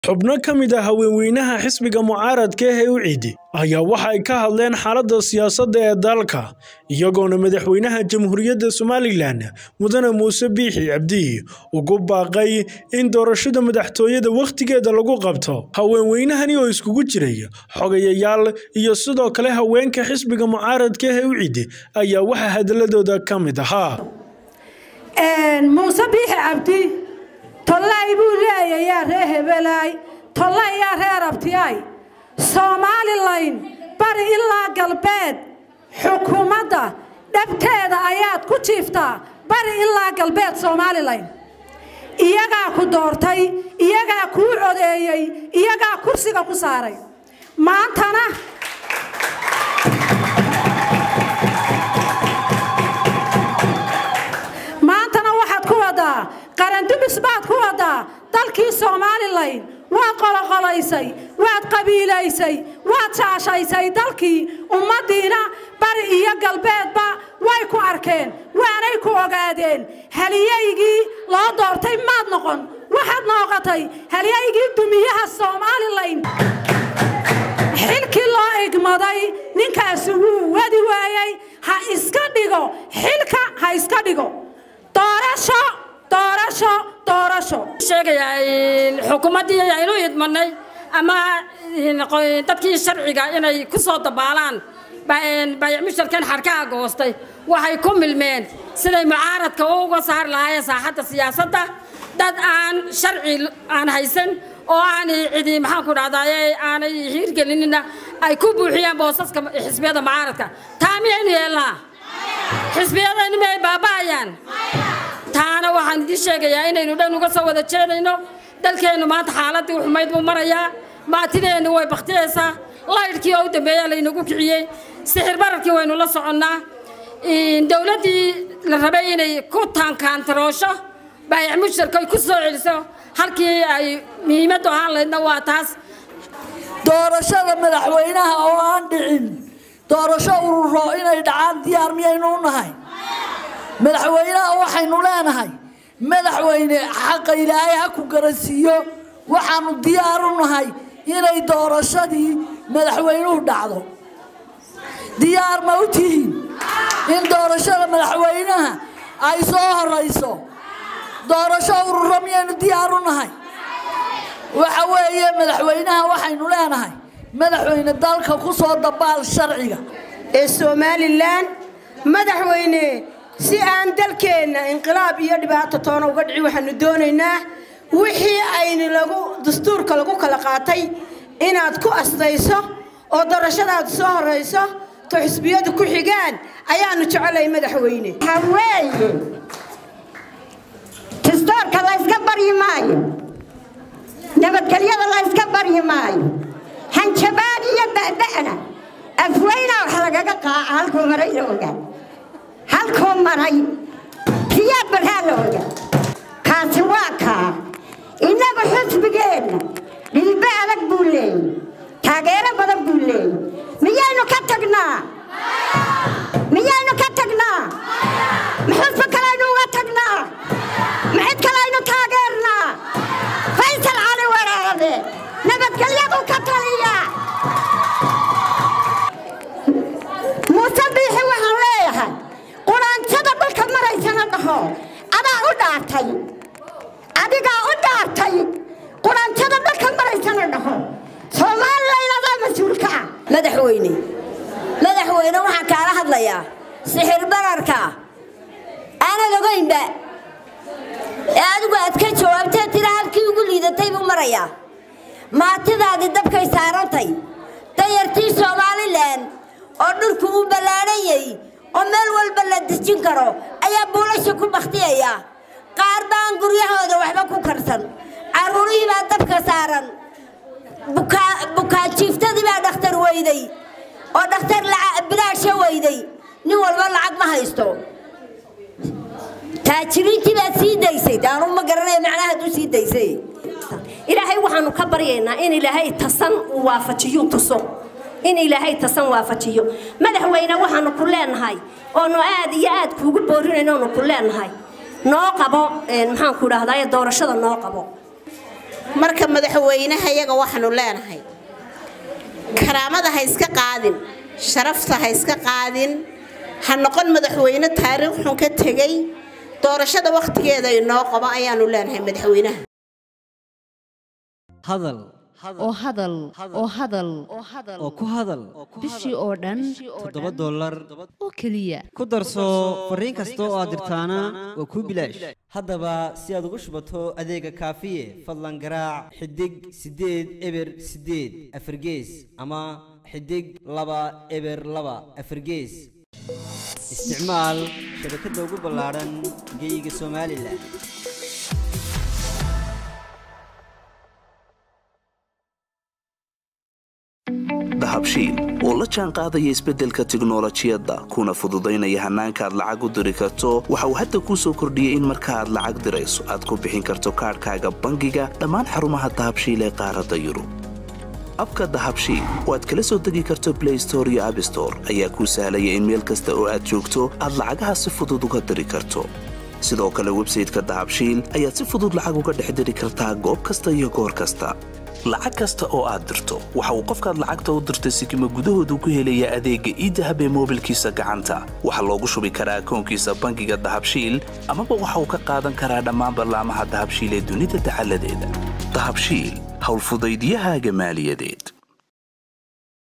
xubno ka mid ah haweenweynaha xisbiga mucaaradka ah ee u ciidi ayaa waxa ay ka hadleen xaaladda siyaasadda ee dalka iyagoona madaxweynaha jamhuuriyadda somalilan mudane muuse biixi cabdi ugu baaqay in doorashada madaxtooyada wakhtigeeda lagu qabto haweenweynahani oo iskugu jiray xogayayaal iyo sidoo kale haweenka xisbiga mucaaradka ah ee u ciidi ayaa waxaa hadaladooda ka mid ahaa muuse biixi cabdi tollay buu leeyahay yaa ree hebelaay tollay yaa reer abtiyaay somalilan bari ilaa galbeed xukuumadda dhabteeda ayaad ku jiiftaa bari ilaa galbeed somalilan iyagaa ku doortay iyagaa kuu codeeyey iyagaa kursiga ku saaray maantana maantana waxaad ku wadaa qarandumis baad ku wadaa dalkii somalilan waad qoloqolaysay waad qabiilaysay waad shaashaysay dalkii ummaddiina bari iyo galbeedba way ku arkeen waanay ku ogaadeen haliyaygii loo doortay maad noqon waxaad nooqotay haliyaygii dumiyaha somalilan xilkii loo igmaday ninkaasi wuu wadi waayey ha iska dhigo xilka ha iska dhigo doorasho doorasho doorasho sheegayaa xukuumaddii aynu idmanay ama dadkii sharciga inay ku soo dabaalaan bayacmusharkan xarkaha goostay waxay ku milmeen siday mucaaradka uga saari lahaayeen saaxadda siyaasadda dad aan sharci aan haysan oo aanay cidi maxaan ku dhahdaye aanay hiirgelinina ay ku buuxiyeen boosaska xisbiyada mucaaradka taa miyaynu yeelnaa xisbiyadayni miyay baaba'ayaan taana waxaan idiin sheegayaa inaynu dhan uga soo wada jeedayno dalkeennu maanta xaaladdii xumayd buu marayaa maatideennu way baktiyaysaa laydhkii oo u dambeeyaa laynagu kiciyey sixir bararkii waynu la soconnaa dowladdii la rabay inay ku taankaantaroosho baayac mushtarka ay ku soo celiso halkii ay muhiimaddu ahaan laydna waa taas doorashada madaxweynaha oo aan dhicin doorasho ururo inay dhacaan diyaar miyaynu u nahay madaxweynaha waxaynu leenahay madaxweyne xaqa ilaahay ha ku garansiiyo waxaanu diyaar u nahay inay doorashadii madaxweynuhu dhacdo diyaar ma u tihiin in doorashada madaxweynaha ay soo horayso doorasho ururo miyaynu diyaar u nahay waxa weeye madaxweynaha waxaynu leenahay madaxweyne dalka ku soo dabaal sharciga ee somalilan madaxweyne si aan dalkeenna inqilaab iyo dhibaato toona uga dhici waxaanu doonaynaa wixii aynu lagu dastuurka lagu kala qaatay inaad ku astayso oo doorashadaad soo horayso to xisbiyadu ku xigaan ayaanu jecelay madaxweyne haweeye dastuurka layska baryi maayo nabadgelyada layska baryi maayo hanjabaad iyo da'da'na afweyna wax lagaga qaaca halkuu maray la ogaa halkuu maray riyaad barhaa la ogaa kaasi waa kaa innagu xusbigeenna dhilbe adag buu leeyey taageero badan buu leeyey miyaynu ka tagnaa miyaynu ka tagnaa ma xusbi kalaynu uga tagnaa ma cid kalaynu taageernaa faysal cali waraade nabadgelyadu ka taliya muuse biixi waxaan leeyahay quraanjada dhulka maraysana dhaho adaa u dhaartay adigaa u dhaartay quraanjada dhulka maraysana dhaho soomaalilan adaa mas-uulka ah madaxweyne madaxweyne waxaan kaala hadlayaa sixir bararka aanad ogaynba ee adigu aad ka jawaabtee tira halkii ugu liidatay buu marayaa maatidaadii dabkay saarantay dayartii somalilan oo dhulku uu ballaadhanyay oo meel walba la dejin karo ayaa buulasha ku bakhtiyaya qaar baan guryahooda waxba ku karsan carruurihii baa dabka saaran bukaanjiiftadii baa dhakhtar weyday oo dhakhtar bilaasha weyday nin walba lacag ma haysto taajiriintii baad sii daysay daanu ma garanaya macnaha hadduu sii daysay ilaahay waxaanu ka baryaynaa in ilaahay tasan uu waafajiyo tuso in ilaahay tasan waafajiyo madaxweyne waxaanu ku leenahay oonu aad iyo aad kuugu boorinayno oonu ku leenahay noo qabo maxaan ku dhahdaa doorashada noo qabo marka madaxweynaha iyaga waxaanu leenahay karaamada ha iska qaadin sharafta ha iska qaadin ha noqon madaxweyne taariikh xun ka tegay doorashada wakhtigeeda inoo qabo ayaanu leenahay madaxweynaha hadal oo hadal oo hadal oo ku hadal bishii oo dhan toddoba dollar oo keliya ku darso fariin kasta oo aad dirtaana waa kuu bilaash haddaba si aad ugu shubato adeega kaafiye fadlan garaac xidig siddeed eber siddeed afargees ama xidig laba eber laba afargees isticmaal shabakadda ugu ballaadhan geyga somalilan dahabshiil oo la jaan qaadaya isbeddelka tiknolojiyadda kuna fududaynaya hannaanka aad lacag u diri karto waxa uu hadda kuu soo kordhiyey in marka aad lacag dirayso aad ku bixin karto kaadhkaaga bangiga dhammaan xarumaha dahabshiil ee qaaradda yurub abka dahabshiil oo aad kala soo degi karto blay store iyo abstore ayaa kuu sahlaya in meel kasta oo aad joogto aad lacagaha si fudud uga diri karto sidoo kale websayteka dahabshiil ayaad si fudud lacag uga dhex diri kartaa goob kasta iyo goor kasta lacag kasta oo aad dirto waxa uu qofkaad lacagta u dirtay sikima gudahoodu ku helayaa adeegga iidahab ee moobilkiisa gacanta waxaa loogu shubi karaa akoonkiisa bangiga dahabshiil amaba waxa uu ka qaadan karaa dhammaan ballaamaha dahabshiil ee dunida dacaladeeda dahabshiil howlfudaydyahaaga maaliyadeed